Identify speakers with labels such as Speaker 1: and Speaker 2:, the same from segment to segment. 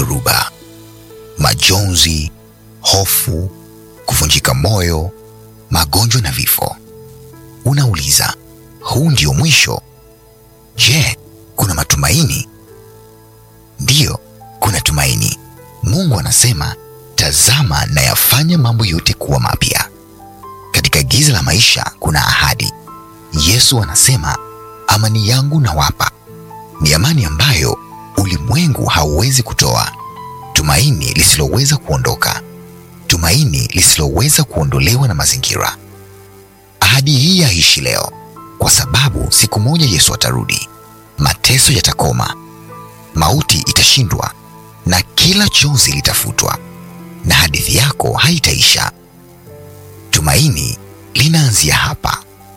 Speaker 1: dhoruba, majonzi, hofu, kuvunjika moyo, magonjwa na vifo. Unauliza, huu ndio mwisho? Je, kuna matumaini? Ndiyo, kuna tumaini. Mungu anasema, tazama nayafanya mambo yote kuwa mapya. Katika giza la maisha kuna ahadi. Yesu anasema, amani yangu nawapa, ni amani ambayo ulimwengu hauwezi kutoa, tumaini lisiloweza kuondoka, tumaini lisiloweza kuondolewa na mazingira. Ahadi hii yaishi leo, kwa sababu siku moja Yesu atarudi, mateso yatakoma, mauti itashindwa, na kila chozi litafutwa, na hadithi yako haitaisha. Tumaini linaanzia hapa.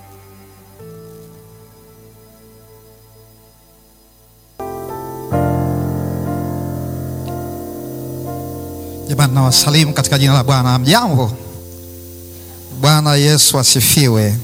Speaker 2: Jamani, nawasalimu katika jina la Bwana. Mjambo. Bwana Yesu asifiwe.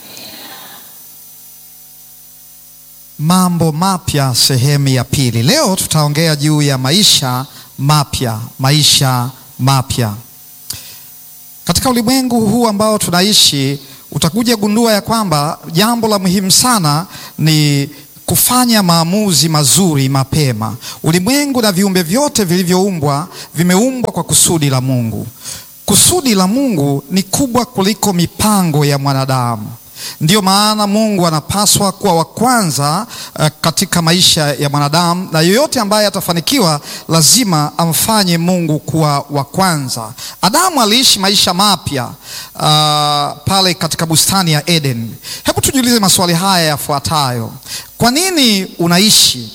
Speaker 2: Mambo mapya sehemu ya pili. Leo tutaongea juu ya maisha mapya, maisha mapya. Katika ulimwengu huu ambao tunaishi, utakuja gundua ya kwamba jambo la muhimu sana ni kufanya maamuzi mazuri mapema. Ulimwengu na viumbe vyote vilivyoumbwa vimeumbwa kwa kusudi la Mungu. Kusudi la Mungu ni kubwa kuliko mipango ya mwanadamu. Ndiyo maana Mungu anapaswa kuwa wa kwanza uh, katika maisha ya mwanadamu, na yoyote ambaye atafanikiwa lazima amfanye Mungu kuwa wa kwanza. Adamu aliishi maisha mapya uh, pale katika bustani ya Eden. Hebu tujiulize maswali haya yafuatayo: kwa nini unaishi?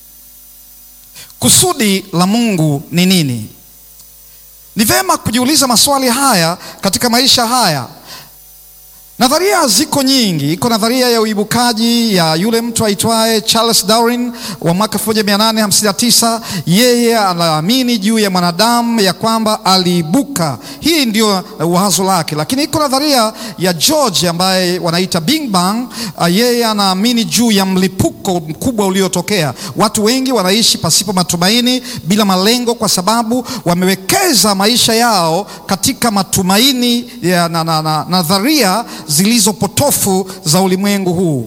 Speaker 2: Kusudi la Mungu ni nini? Ni vema kujiuliza maswali haya katika maisha haya. Nadharia ziko nyingi. Iko nadharia ya uibukaji ya yule mtu aitwaye Charles Darwin wa mwaka 1859. Yeye anaamini juu ya mwanadamu ya kwamba aliibuka, hii ndio wazo lake. Lakini iko nadharia ya George ambaye wanaita Big Bang. Yeye anaamini juu ya mlipuko mkubwa uliotokea. Watu wengi wanaishi pasipo matumaini, bila malengo, kwa sababu wamewekeza maisha yao katika matumaini ya na, na, na, nadharia zilizo potofu za ulimwengu huu.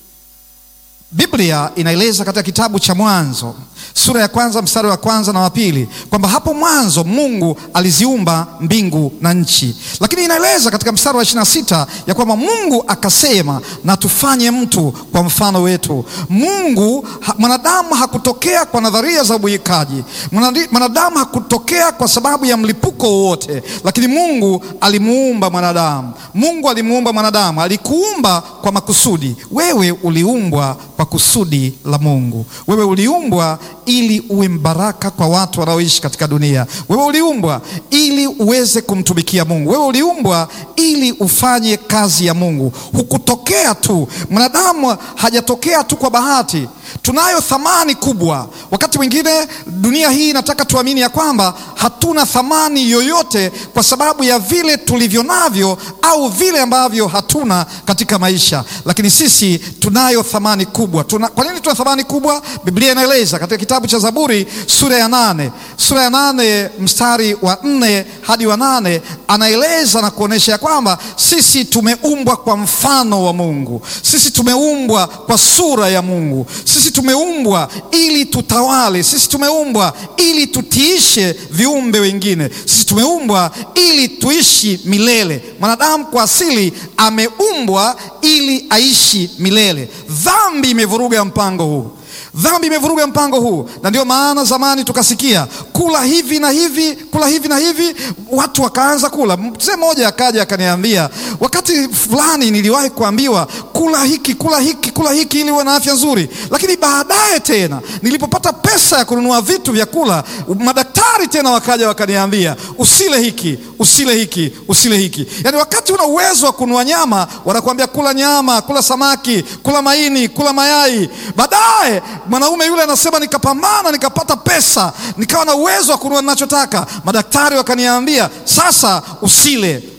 Speaker 2: Biblia inaeleza katika kitabu cha Mwanzo sura ya kwanza mstari wa kwanza na wa pili kwamba hapo mwanzo Mungu aliziumba mbingu na nchi, lakini inaeleza katika mstari wa ishirini na sita ya kwamba Mungu akasema, na tufanye mtu kwa mfano wetu. Mungu ha, mwanadamu hakutokea kwa nadharia za ubuikaji, mwanadamu hakutokea kwa sababu ya mlipuko wowote, lakini Mungu alimuumba mwanadamu. Mungu alimuumba mwanadamu, alikuumba kwa makusudi. Wewe uliumbwa kwa kusudi la Mungu. Wewe uliumbwa ili uwe mbaraka kwa watu wanaoishi katika dunia. Wewe uliumbwa ili uweze kumtumikia Mungu. Wewe uliumbwa ili ufanye kazi ya Mungu. Hukutokea tu, mwanadamu hajatokea tu kwa bahati. Tunayo thamani kubwa. Wakati mwingine dunia hii inataka tuamini ya kwamba hatuna thamani yoyote kwa sababu ya vile tulivyo navyo au vile ambavyo hatuna katika maisha, lakini sisi tunayo thamani kubwa. Tuna, kwa nini tuna thamani kubwa? Biblia inaeleza katika kitabu cha Zaburi sura ya nane sura ya nane mstari wa nne hadi wa nane anaeleza na kuonesha ya kwamba sisi tumeumbwa kwa mfano wa Mungu, sisi tumeumbwa kwa sura ya Mungu, sisi tumeumbwa ili tutawale, sisi tumeumbwa ili tutiishe viumbe wengine, sisi tumeumbwa ili tuishi milele. Mwanadamu kwa asili ameumbwa ili aishi milele. Dhambi imevuruga mpango huu. Dhambi imevuruga mpango huu, na ndio maana zamani tukasikia kula hivi na hivi, kula hivi na hivi, watu wakaanza kula. Mzee mmoja akaja akaniambia, wakati fulani niliwahi kuambiwa kula hiki, kula hiki, kula hiki ili uwe na afya nzuri, lakini baadaye tena nilipopata pesa ya kununua vitu vya kula, madaktari tena wakaja wakaniambia usile hiki, usile hiki, usile hiki. Yaani wakati una uwezo wa kununua nyama, wanakuambia kula nyama, kula samaki, kula maini, kula mayai. Baadaye mwanaume yule anasema nikapambana, nikapata pesa, nikawa na uwezo wa kununua ninachotaka. Madaktari wakaniambia sasa usile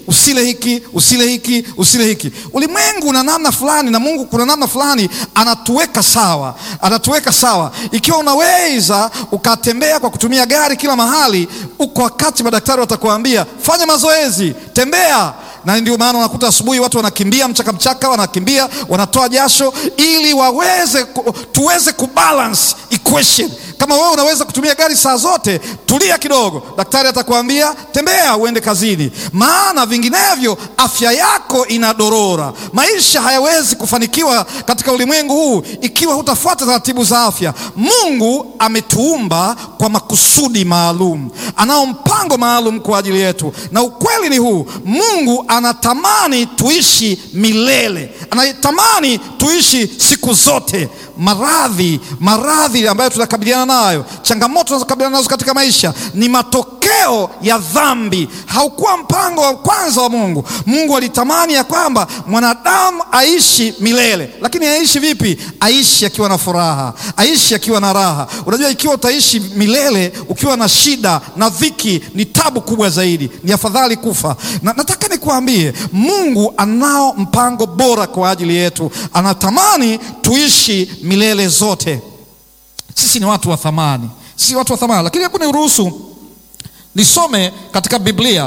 Speaker 2: usile hiki, usile hiki, usile hiki. Ulimwengu una namna fulani na Mungu kuna namna fulani anatuweka sawa, anatuweka sawa. Ikiwa unaweza ukatembea kwa kutumia gari kila mahali, uko wakati madaktari watakuambia fanya mazoezi, tembea na ndio maana unakuta asubuhi watu wanakimbia mchaka mchaka, wanakimbia wanatoa jasho ili waweze tuweze kubalance equation. Kama wewe unaweza kutumia gari saa zote, tulia kidogo, daktari atakwambia tembea, uende kazini, maana vinginevyo afya yako inadorora. Maisha hayawezi kufanikiwa katika ulimwengu huu ikiwa hutafuata taratibu za afya. Mungu ametuumba kwa makusudi maalum, anao mpango maalum kwa ajili yetu, na ukweli ni huu, Mungu anatamani tuishi milele, anatamani tuishi siku zote. Maradhi, maradhi ambayo tunakabiliana nayo, changamoto tunazokabiliana nazo katika maisha ni matokeo ya dhambi. Haukuwa mpango wa kwanza wa Mungu. Mungu alitamani ya kwamba mwanadamu aishi milele, lakini aishi vipi? Aishi akiwa na furaha, aishi akiwa na raha. Unajua, ikiwa utaishi milele ukiwa na shida na dhiki, ni tabu kubwa zaidi, ni afadhali kufa. Na nataka nikuambie, Mungu anao mpango bora kwa ajili yetu, anatamani tuishi milele zote. Sisi ni watu wa thamani, sisi ni watu wa thamani. Lakini hebu niruhusu nisome katika Biblia,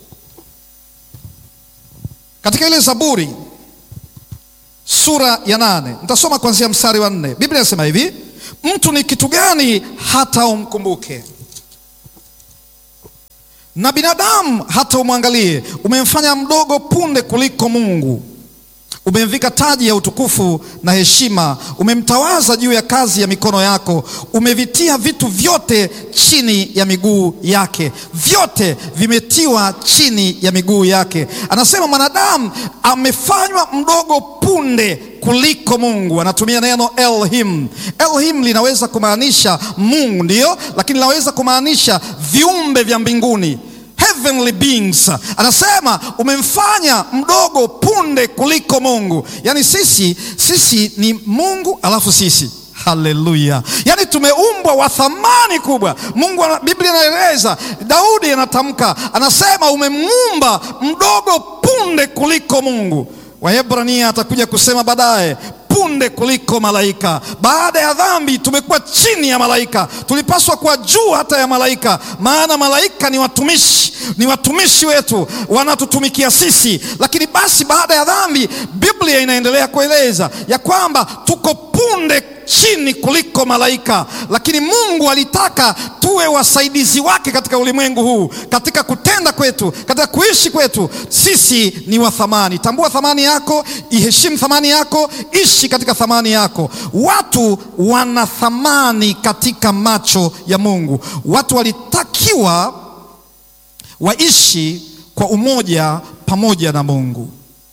Speaker 2: katika ile Zaburi sura ya nane, nitasoma kuanzia mstari wa nne. Biblia inasema hivi: mtu ni kitu gani hata umkumbuke, na binadamu hata umwangalie? Umemfanya mdogo punde kuliko Mungu umemvika taji ya utukufu na heshima, umemtawaza juu ya kazi ya mikono yako, umevitia vitu vyote chini ya miguu yake, vyote vimetiwa chini ya miguu yake. Anasema mwanadamu amefanywa mdogo punde kuliko Mungu. Anatumia neno Elohim. Elohim linaweza kumaanisha Mungu, ndiyo, lakini linaweza kumaanisha viumbe vya mbinguni heavenly beings. Anasema umemfanya mdogo punde kuliko Mungu. Yaani sisi sisi ni Mungu alafu sisi Haleluya! Yaani tumeumbwa wa thamani kubwa. Mungu, Biblia inaeleza, Daudi anatamka, anasema umemuumba mdogo punde kuliko Mungu. Waebrania atakuja kusema baadaye punde kuliko malaika. Baada ya dhambi tumekuwa chini ya malaika, tulipaswa kuwa juu hata ya malaika, maana malaika ni watumishi, ni watumishi wetu, wanatutumikia sisi. Lakini basi baada ya dhambi, Biblia inaendelea kueleza ya kwamba tuko punde chini kuliko malaika, lakini Mungu alitaka tuwe wasaidizi wake katika ulimwengu huu, katika kutenda kwetu, katika kuishi kwetu. Sisi ni wa thamani. Tambua thamani yako, iheshimu thamani yako, ishi katika thamani yako. Watu wana thamani katika macho ya Mungu. Watu walitakiwa waishi kwa umoja pamoja na Mungu.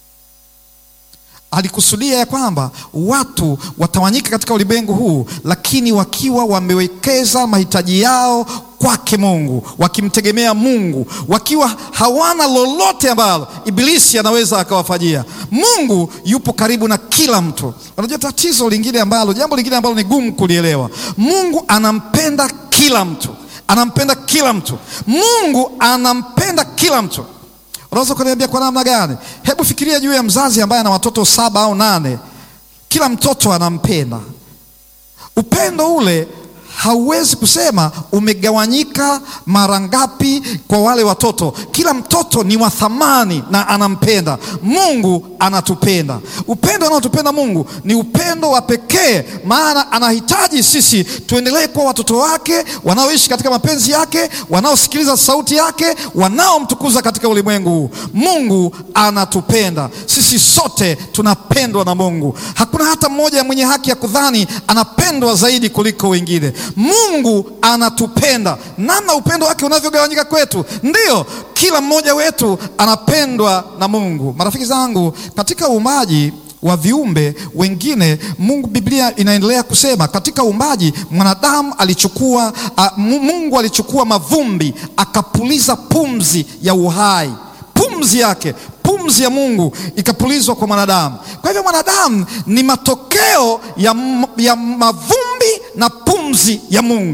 Speaker 2: Alikusudia ya kwamba watu watawanyika katika ulimwengu huu, lakini wakiwa wamewekeza mahitaji yao kwake Mungu, wakimtegemea Mungu, wakiwa hawana lolote ambalo Ibilisi anaweza akawafanyia. Mungu yupo karibu na kila mtu. Unajua tatizo lingine ambalo, jambo lingine ambalo ni gumu kulielewa, Mungu anampenda kila mtu, anampenda kila mtu. Mungu anampenda kila mtu. Unaweza kuniambia kwa namna gani? Hebu fikiria juu ya mzazi ambaye ana watoto saba au nane. Kila mtoto anampenda. Upendo ule hauwezi kusema umegawanyika mara ngapi kwa wale watoto. Kila mtoto ni wa thamani na anampenda. Mungu anatupenda. Upendo anaotupenda Mungu ni upendo wa pekee, maana anahitaji sisi tuendelee kuwa watoto wake wanaoishi katika mapenzi yake, wanaosikiliza sauti yake, wanaomtukuza katika ulimwengu huu. Mungu anatupenda sisi, sote tunapendwa na Mungu. Hakuna hata mmoja mwenye haki ya kudhani anapendwa zaidi kuliko wengine. Mungu anatupenda. Namna upendo wake unavyogawanyika kwetu, ndiyo kila mmoja wetu anapendwa na Mungu. Marafiki zangu, katika uumbaji wa viumbe wengine Mungu, Biblia inaendelea kusema katika uumbaji mwanadamu alichukua a, Mungu alichukua mavumbi akapuliza pumzi ya uhai, pumzi yake pumzi ya Mungu ikapulizwa kwa mwanadamu. Kwa hivyo mwanadamu ni matokeo ya, ya mavumbi na pumzi ya Mungu.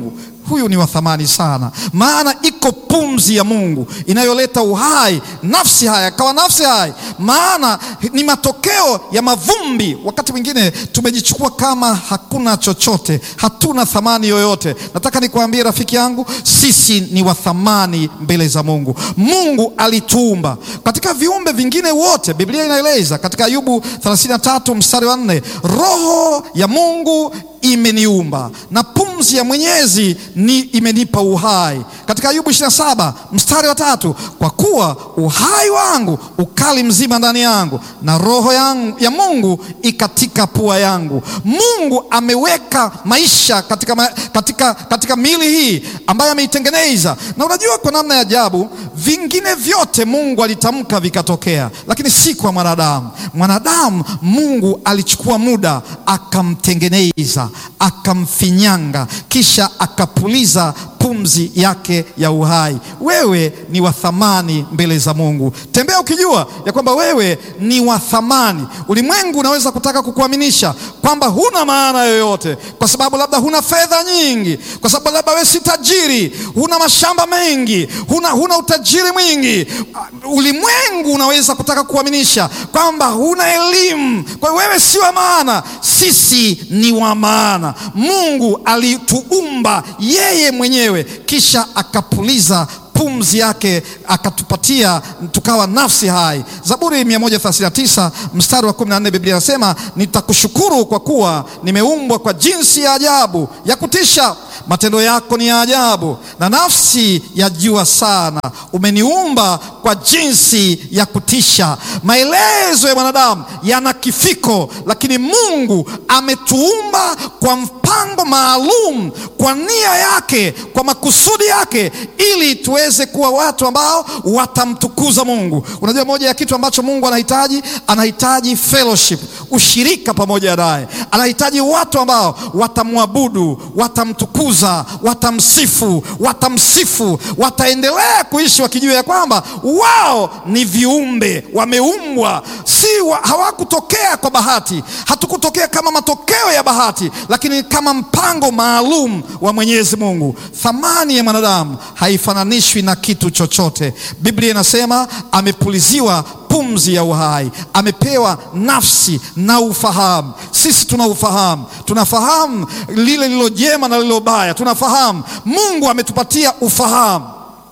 Speaker 2: huyu ni wa thamani sana, maana iko pumzi ya Mungu inayoleta uhai nafsi haya kawa nafsi hai, maana ni matokeo ya mavumbi. Wakati mwingine tumejichukua kama hakuna chochote, hatuna thamani yoyote. Nataka nikwambie rafiki yangu, sisi ni wa thamani mbele za Mungu. Mungu alituumba katika viumbe vingine wote. Biblia inaeleza katika Ayubu 33 mstari wa 4, roho ya Mungu imeniumba na pumzi ya Mwenyezi ni imenipa uhai. Katika Ayubu 27 mstari wa tatu, kwa kuwa uhai wangu ukali mzima ndani yangu na roho yangu, ya Mungu ikatika pua yangu. Mungu ameweka maisha katika, ma, katika, katika miili hii ambayo ameitengeneza, na unajua kwa namna ya ajabu, vingine vyote Mungu alitamka vikatokea, lakini si kwa mwanadamu. Mwanadamu Mungu alichukua muda akamtengeneza akamfinyanga kisha akapuliza pumzi yake ya uhai. Wewe ni wa thamani mbele za Mungu. Tembea ukijua ya kwamba wewe ni wa thamani. Ulimwengu unaweza kutaka kukuaminisha kwamba huna maana yoyote, kwa sababu labda huna fedha nyingi, kwa sababu labda wewe si tajiri, huna mashamba mengi, huna, huna utajiri mwingi. Ulimwengu unaweza kutaka kukuaminisha kwamba huna elimu, kwa hiyo wewe si wa maana. Sisi ni wa maana. Mungu alituumba yeye mwenyewe kisha akapuliza pumzi yake akatupatia tukawa nafsi hai. Zaburi 139 mstari wa 14, Biblia inasema nitakushukuru kwa kuwa nimeumbwa kwa jinsi ya ajabu ya kutisha, matendo yako ni ya ajabu na nafsi ya jua sana, umeniumba kwa jinsi ya kutisha. Maelezo ya mwanadamu yana kifiko, lakini Mungu ametuumba kwa mpango maalum, kwa nia yake, kwa makusudi yake, ili tuweze kuwa watu ambao watamtukuza Mungu. Unajua, moja ya kitu ambacho Mungu anahitaji, anahitaji fellowship, ushirika pamoja naye. Anahitaji watu ambao watamwabudu, watamtukuza, watamsifu, watamsifu, wataendelea kuishi wakijua ya kwamba wao ni viumbe wameumbwa, si wa, hawakutokea kwa bahati. Hatukutokea kama matokeo ya bahati, lakini kama mpango maalum wa Mwenyezi Mungu. Thamani ya mwanadamu haifananishwi na kitu chochote. Biblia inasema amepuliziwa pumzi ya uhai, amepewa nafsi na ufahamu. Sisi tuna ufahamu, tunafahamu lile lilo jema na lilo baya, tunafahamu. Mungu ametupatia ufahamu.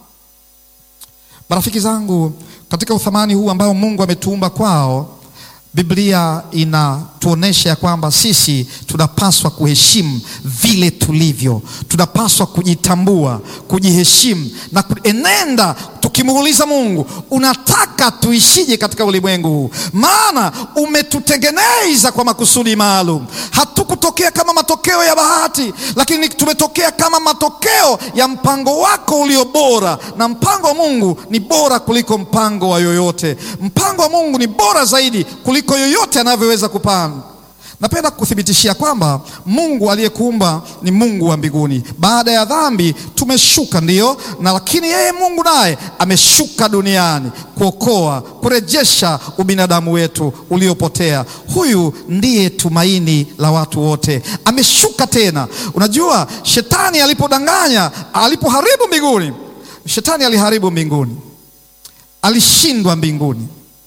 Speaker 2: Marafiki zangu, katika uthamani huu ambao Mungu ametuumba kwao, Biblia inatuonesha ya kwamba sisi tunapaswa kuheshimu vile tulivyo, tunapaswa kujitambua, kujiheshimu na kuenenda tukimuuliza Mungu, unataka tuishije katika ulimwengu huu? Maana umetutengeneza kwa makusudi maalum. Hatukutokea kama matokeo ya bahati, lakini tumetokea kama matokeo ya mpango wako ulio bora, na mpango wa Mungu ni bora kuliko mpango wa yoyote. Mpango wa Mungu ni bora zaidi kuliko yoyote anavyoweza kupanga. Napenda kukuthibitishia kwamba Mungu aliyekuumba ni Mungu wa mbinguni. Baada ya dhambi tumeshuka, ndiyo, na lakini yeye Mungu naye ameshuka duniani kuokoa, kurejesha ubinadamu wetu uliopotea. Huyu ndiye tumaini la watu wote. Ameshuka tena. Unajua, shetani alipodanganya, alipoharibu mbinguni, shetani aliharibu mbinguni, alishindwa mbinguni,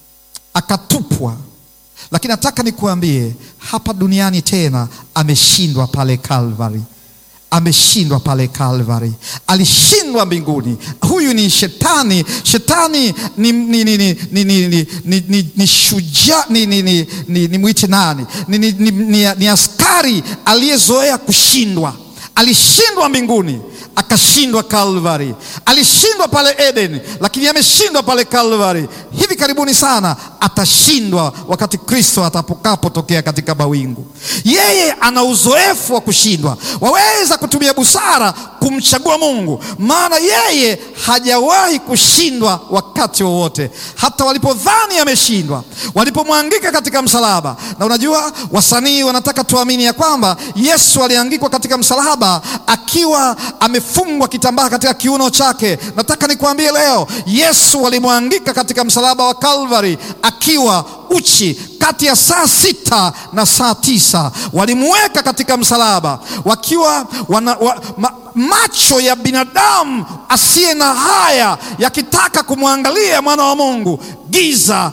Speaker 2: akatupwa lakini nataka nikuambie hapa duniani tena ameshindwa pale Kalvari, ameshindwa pale Kalvari, alishindwa mbinguni. Huyu ni shetani. Shetani ni, ni, ni, ni, ni, ni, ni, ni, ni, ni shujaa ni, ni, ni, ni, ni mwiti nani ni, ni, ni, ni, ni askari aliyezoea kushindwa. Alishindwa mbinguni akashindwa Kalvari. Alishindwa pale Eden, lakini ameshindwa pale Kalvari. Hivi karibuni sana atashindwa wakati Kristo atakapotokea katika mawingu. Yeye ana uzoefu wa kushindwa. Waweza kutumia busara kumchagua Mungu, maana yeye hajawahi kushindwa wakati wowote. Hata walipodhani ameshindwa, walipomwangika katika msalaba. Na unajua wasanii wanataka tuamini ya kwamba Yesu aliangikwa katika msalaba akiwa amefungwa kitambaa katika kiuno chake. Nataka nikuambie leo, Yesu alimwangika katika msalaba wa Kalvari akiwa uchi kati ya saa sita na saa tisa walimweka katika msalaba wakiwa wana, wa, ma, macho ya binadamu asiye na haya yakitaka kumwangalia mwana wa Mungu, giza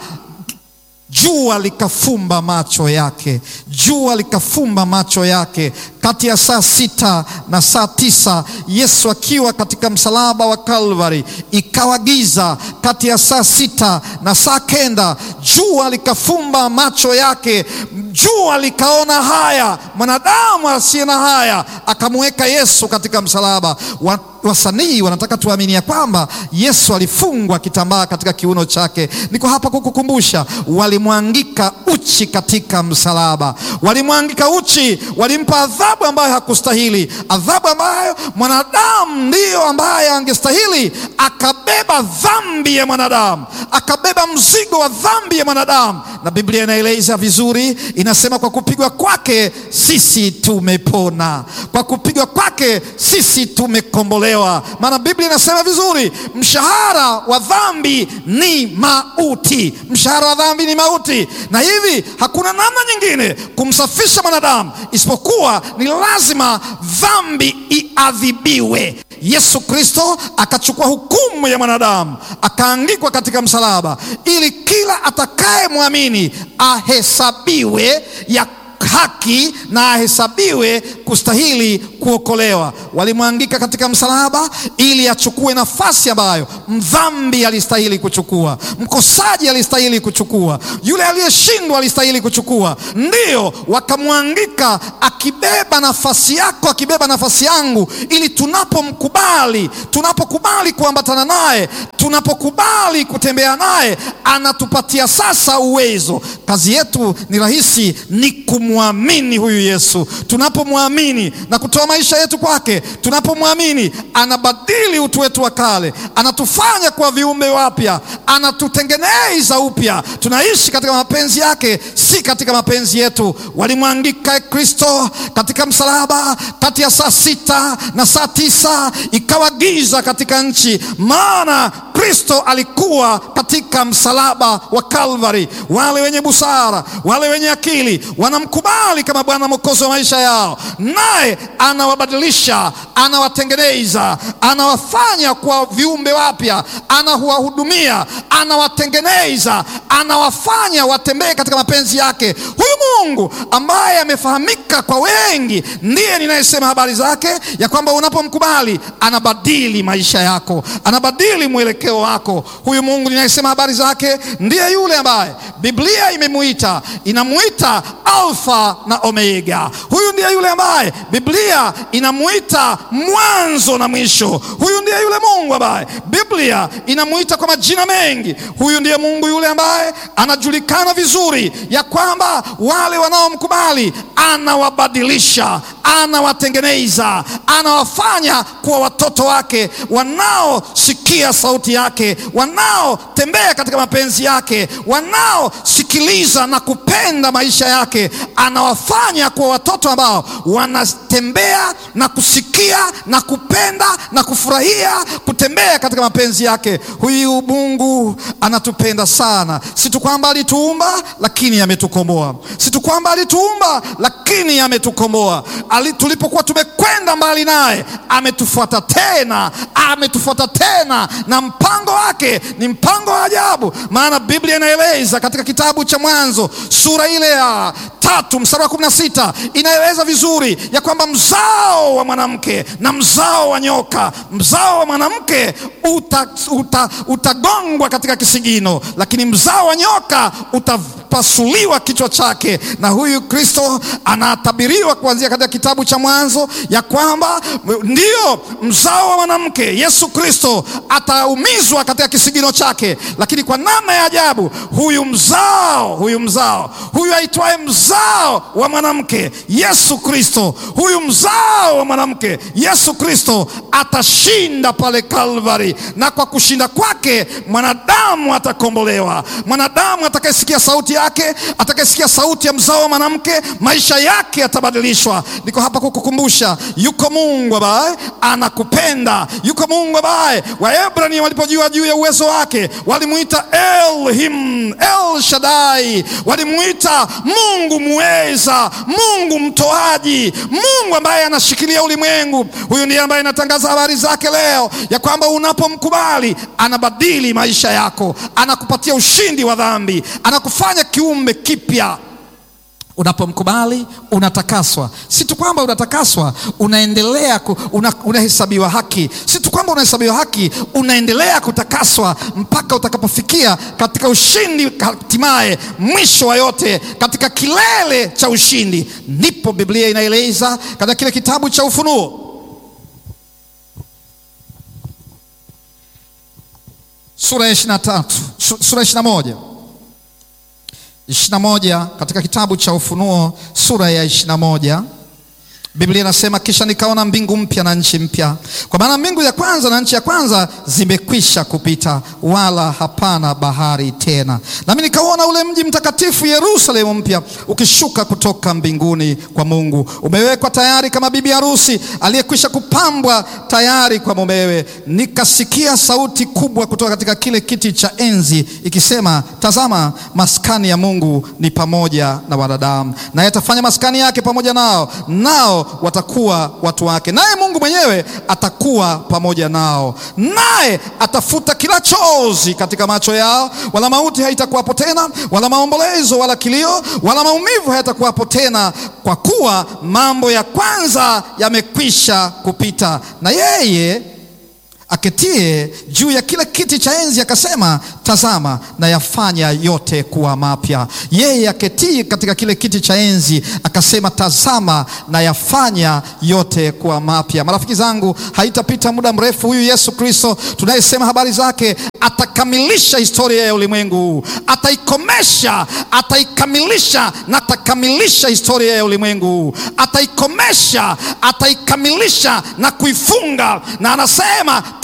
Speaker 2: jua likafumba macho yake, jua likafumba macho yake. Kati ya saa sita na saa tisa Yesu akiwa katika msalaba wa Kalvari, ikawa giza. Kati ya saa sita na saa kenda jua likafumba macho yake, jua likaona haya, mwanadamu asiye na haya akamweka Yesu katika msalaba wa wasanii wanataka tuamini ya kwamba Yesu alifungwa kitambaa katika kiuno chake. Niko hapa kukukumbusha, walimwangika uchi katika msalaba, walimwangika uchi, walimpa adhabu ambayo hakustahili, adhabu ambayo mwanadamu ndiyo ambaye angestahili. Akabeba dhambi ya mwanadamu, akabeba mzigo wa dhambi ya mwanadamu, na Biblia inaeleza vizuri, inasema kwa kupigwa kwake sisi tumepona, kwa kupigwa kwake sisi tumekombolewa maana Biblia inasema vizuri, mshahara wa dhambi ni mauti. Mshahara wa dhambi ni mauti, na hivi hakuna namna nyingine kumsafisha mwanadamu isipokuwa ni lazima dhambi iadhibiwe. Yesu Kristo akachukua hukumu ya mwanadamu akaangikwa katika msalaba, ili kila atakayemwamini ahesabiwe ya haki na ahesabiwe kustahili kuokolewa. Walimwangika katika msalaba ili achukue nafasi ambayo mdhambi alistahili kuchukua, mkosaji alistahili kuchukua, yule aliyeshindwa alistahili kuchukua. Ndiyo, wakamwangika akibeba nafasi yako, akibeba nafasi yangu, ili tunapomkubali, tunapokubali kuambatana naye, tunapokubali kutembea naye, anatupatia sasa uwezo. Kazi yetu ni rahisi, ni kumwamini huyu Yesu. Tunapomwamini na kutoa maisha yetu kwake, tunapomwamini anabadili utu wetu wa kale, anatufanya kuwa viumbe wapya, anatutengeneza upya. Tunaishi katika mapenzi yake, si katika mapenzi yetu. Walimwangika Kristo katika msalaba kati ya saa sita na saa tisa ikawa giza katika nchi, maana Kristo alikuwa katika msalaba wa Kalvari. Wale wenye busara, wale wenye akili wanamkubali kama Bwana Mwokozi wa maisha yao, naye anawabadilisha, anawatengeneza, anawafanya kwa viumbe wapya, anawahudumia, anawatengeneza, anawafanya watembee katika mapenzi yake. Huyu Mungu ambaye amefahamika kwa wengi, ndiye ninayesema habari zake ya kwamba unapomkubali anabadili maisha yako, anabadili mwelekeo wako. Huyu Mungu ninayesema habari zake ndiye yule ambaye Biblia imemuita, inamuita Alfa na Omega. Huyu ndiye yule ambaye Biblia inamuita mwanzo na mwisho. Huyu ndiye yule Mungu ambaye Biblia inamuita kwa majina mengi. Huyu ndiye Mungu yule ambaye anajulikana vizuri ya kwamba wale wanaomkubali anawabadilisha, anawatengeneza, anawafanya kuwa watoto wake wanaosikia sauti yake, wanaotembea katika mapenzi yake, wanaosikiliza na kupenda maisha yake. Anawafanya kuwa watoto ambao wanatembea na kusikia na kupenda na kufurahia kutembea katika mapenzi yake. Huyu Mungu anatupenda sana, si tu kwamba alituumba, lakini ametukomboa. Si tu kwamba alituumba, lakini ametukomboa. Ali, tulipokuwa tumekwenda mbali naye, ametufuata tena, ametufuata tena, na mpango wake ni mpango wa ajabu, maana Biblia inaeleza katika kitabu cha Mwanzo sura ile ya tatu mstari wa kumi na sita inaeleza vizuri ya kwamba mzao wa mwanamke na mzao wa nyoka, mzao wa mwanamke uta, uta, utagongwa katika kisigino, lakini mzao wa nyoka utapasuliwa kichwa chake. Na huyu Kristo anatabiriwa kuanzia katika kitabu cha Mwanzo ya kwamba ndio mzao wa mwanamke Yesu Kristo ataumizwa katika kisigino chake, lakini kwa namna ya ajabu huyu mzao huyu mzao huyu aitwaye mzao wa mwanamke Yesu Kristo, huyu mzao wa mwanamke Yesu Kristo atashinda pale Kalvari, na kwa kushinda kwake mwanadamu atakombolewa. Mwanadamu atakayesikia sauti yake, atakayesikia sauti ya mzao wa mwanamke, maisha yake yatabadilishwa. Niko hapa kukukumbusha, yuko Mungu ambaye anakupenda, yuko Mungu ambaye Waebrania walipojua juu ya uwezo wake walimuita Elohim, El Shaddai, walimuita Mungu muweza, Mungu mtoaji, Mungu ambaye anashikilia ulimwengu. Huyu ndiye ambaye anatangaza habari zake leo ya kwamba unapomkubali anabadili maisha yako, anakupatia ushindi wa dhambi, anakufanya kiumbe kipya. Unapomkubali unatakaswa. Si tu kwamba unatakaswa, unaendelea ku, una, unahesabiwa haki. Si tu kwamba unahesabiwa haki, unaendelea kutakaswa mpaka utakapofikia katika ushindi, hatimaye mwisho wa yote, katika kilele cha ushindi. Ndipo Biblia inaeleza katika kile kitabu cha Ufunuo sura ya ishirini na tatu sura ya ishirini na moja ishirini na moja katika kitabu cha Ufunuo sura ya ishirini na moja Biblia inasema kisha nikaona mbingu mpya na nchi mpya, kwa maana mbingu ya kwanza na nchi ya kwanza zimekwisha kupita, wala hapana bahari tena. Nami nikaona ule mji mtakatifu Yerusalemu mpya ukishuka kutoka mbinguni kwa Mungu, umewekwa tayari kama bibi harusi aliyekwisha kupambwa tayari kwa mumewe. Nikasikia sauti kubwa kutoka katika kile kiti cha enzi ikisema, tazama, maskani ya Mungu ni pamoja na wanadamu, naye atafanya maskani yake pamoja nao, nao watakuwa watu wake, naye Mungu mwenyewe atakuwa pamoja nao, naye atafuta kila chozi katika macho yao, wala mauti haitakuwapo tena, wala maombolezo, wala kilio, wala maumivu hayatakuwapo tena, kwa kuwa mambo ya kwanza yamekwisha kupita. Na yeye aketie juu ya kile kiti cha enzi akasema, tazama na yafanya yote kuwa mapya. Yeye aketie katika kile kiti cha enzi akasema, tazama na yafanya yote kuwa mapya. Marafiki zangu, haitapita muda mrefu, huyu Yesu Kristo tunayesema habari zake atakamilisha historia ya ulimwengu huu, ataikomesha, ataikamilisha na atakamilisha historia ya ulimwengu huu, ataikomesha, ataikamilisha na kuifunga, na anasema